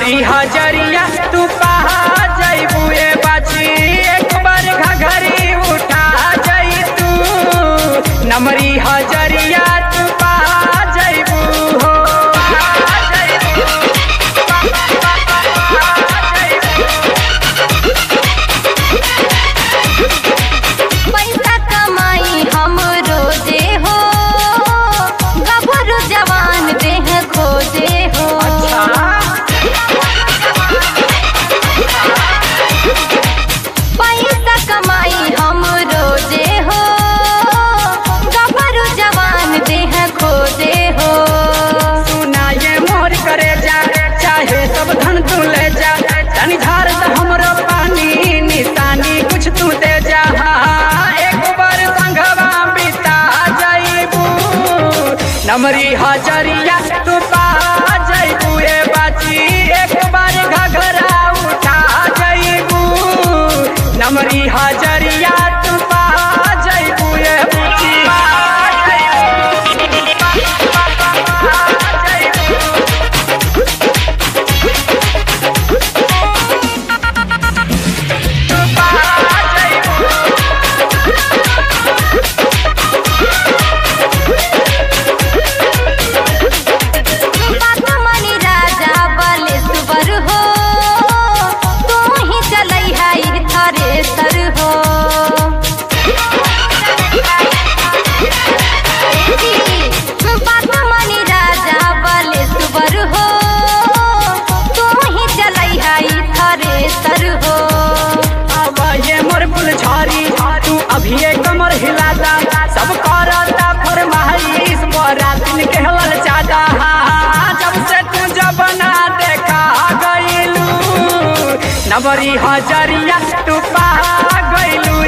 नमरी हजरिया तू पहा जइबू ए बाची एक बार घघरी उठा जई तू नमरी हजरिया तू पहा जइबू हो पहा जइबू, पहा जइबू। पैसा कमाई हम रोजे हो गभरू जवान देह खोजे हो पैसा कमाई हम रोजे हो गभरू जवान देह खोजे हो सुना ये मोर करे जा चाहे सब धन तू ले जा तनी झार से हमरो पानी निशानी कुछ तू दे जा एक बार संगवा बिता जाइबू नमरी हजरिया तू पा जाइबू ए बाची एक बार घघरा उठा जाइबू नमरी हजरिया तू पा जाइबू ए बाची पा जाइबू मनी राजा बलेश्वर हो तू ही चलै है थरेसर हो मनी राजा बलेश्वर हो तू ही चलै है थरेसर हो अब ये मोर फुलझारी तू अभी ये कमर हिलाता सब करता फरमाइश बड़ा दिन के हलल चादा जब से तू जब ना देखा गइलू नबरी हजरिया तू पा गइलू